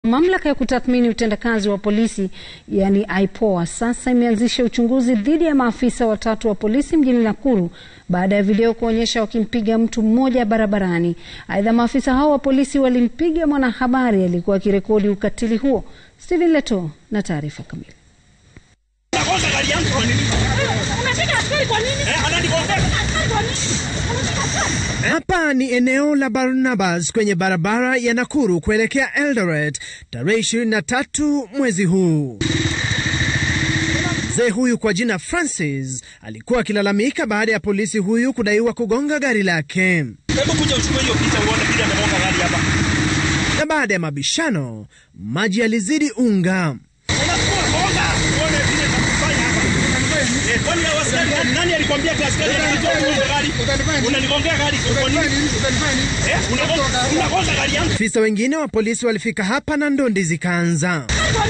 Mamlaka ya kutathmini utendakazi wa polisi yani IPOA sasa imeanzisha uchunguzi dhidi ya maafisa watatu wa polisi mjini Nakuru baada ya video kuonyesha wakimpiga mtu mmoja barabarani. Aidha, maafisa hao wa polisi walimpiga mwanahabari aliyekuwa akirekodi ukatili huo. Stephen Leto na taarifa kamili. Hapa ni eneo la Barnabas kwenye barabara ya Nakuru kuelekea Eldoret tarehe 23 mwezi huu. Mzee huyu kwa jina Francis alikuwa akilalamika baada ya polisi huyu kudaiwa kugonga gari lake. Hebu kuja uchukue hiyo picha uone vile amegonga gari hapa. Na baada ya mabishano, maji yalizidi unga. Unagonga uone vile atakufanya hapa. Eh, kwani hao askari nani alikwambia ati askari anajua kugonga gari? Unanigongea gari kwa nini? Eh, unagonga unagonga gari yangu. Afisa wengine wa polisi walifika hapa na ndondi zikaanza.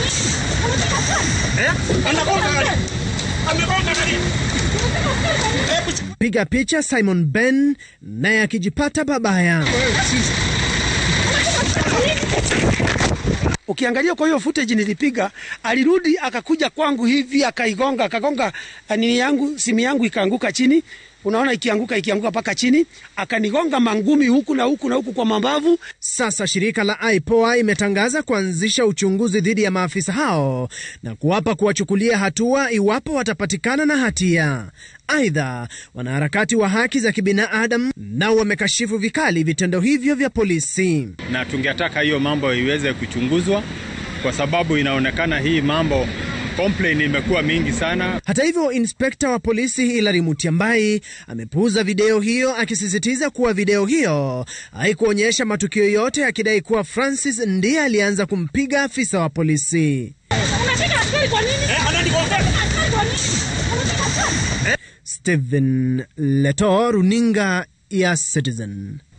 Eh? Anagonga gari. Amegonga gari. Hebu chukua Piga picha Simon Ben naye akijipata babaya. Ukiangalia kwa hiyo footage nilipiga, alirudi akakuja kwangu hivi akaigonga, akagonga nini yangu, simu yangu ikaanguka chini. Unaona ikianguka ikianguka mpaka chini, akanigonga mangumi huku na huku na huku kwa mabavu. Sasa shirika la IPOA imetangaza kuanzisha uchunguzi dhidi ya maafisa hao na kuwapa kuwachukulia hatua iwapo watapatikana na hatia. Aidha, wanaharakati wa haki za kibinadamu nao wamekashifu vikali vitendo hivyo vya polisi. na tungetaka hiyo mambo iweze kuchunguzwa kwa sababu inaonekana hii mambo complain imekuwa mingi sana. Hata hivyo, inspekta wa polisi Hilary Mutyambai amepuuza video hiyo akisisitiza kuwa video hiyo haikuonyesha matukio yote, akidai kuwa Francis ndiye alianza kumpiga afisa wa polisi. Eh, ananigongea. Stephen Leto, runinga ya Citizen.